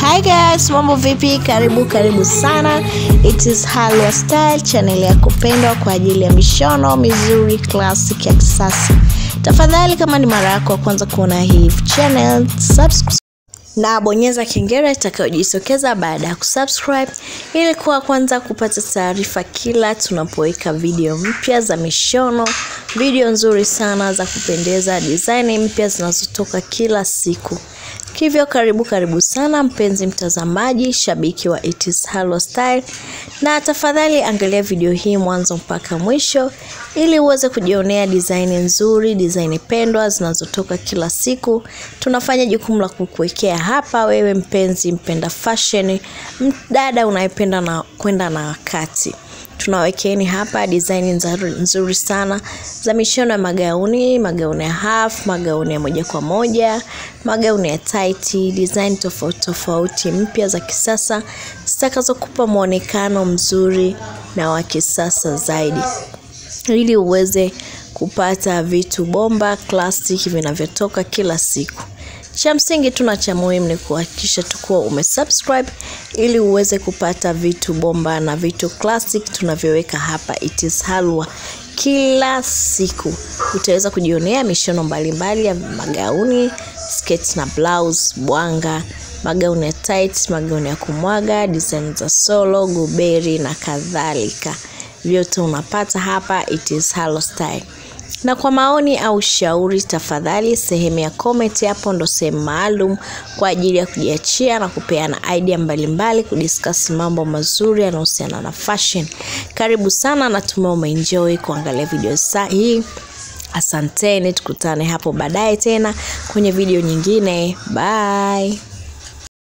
Hi guys, mambo vipi? Karibu karibu sana. It is Halwa Style, channel ya kupendwa kwa ajili ya mishono mizuri classic ya kisasa. Tafadhali kama ni mara yako ya kwanza kuona hii channel, subscribe na bonyeza kengele itakayojitokeza baada ya kusubscribe ili kuwa kwanza kupata taarifa kila tunapoweka video mpya za mishono, video nzuri sana za kupendeza, design mpya zinazotoka kila siku. Hivyo karibu karibu sana mpenzi mtazamaji, shabiki wa It is Halwa Style, na tafadhali angalia video hii mwanzo mpaka mwisho ili uweze kujionea design nzuri, design pendwa zinazotoka kila siku. Tunafanya jukumu la kukuwekea hapa wewe mpenzi mpenda fashion, mdada unayependa na kwenda na wakati tunawekeeni hapa design nzuri, nzuri sana za mishono ya magauni, magauni ya half, magauni ya moja kwa moja, magauni ya tight, design tofauti tofauti mpya za kisasa zitakazokupa mwonekano mzuri na wa kisasa zaidi ili uweze kupata vitu bomba classic vinavyotoka kila siku. Cha msingi tu na cha muhimu ni kuhakikisha tukuwa umesubscribe ili uweze kupata vitu bomba na vitu classic tunavyoweka hapa It is Halwa kila siku. Utaweza kujionea mishono mbalimbali ya magauni, sketi na blouse, bwanga, magauni ya tight, magauni ya kumwaga, design za solo, guberi na kadhalika. Vyote unapata hapa It is Halwa Style na kwa maoni au shauri, tafadhali sehemu ya comment hapo ndo sehemu maalum kwa ajili ya kujiachia na kupeana idea mbalimbali, kudiscuss mambo mazuri yanayohusiana na fashion. Karibu sana, natumai umeenjoy kuangalia video hii. Asanteni, tukutane hapo baadaye tena kwenye video nyingine. Bye.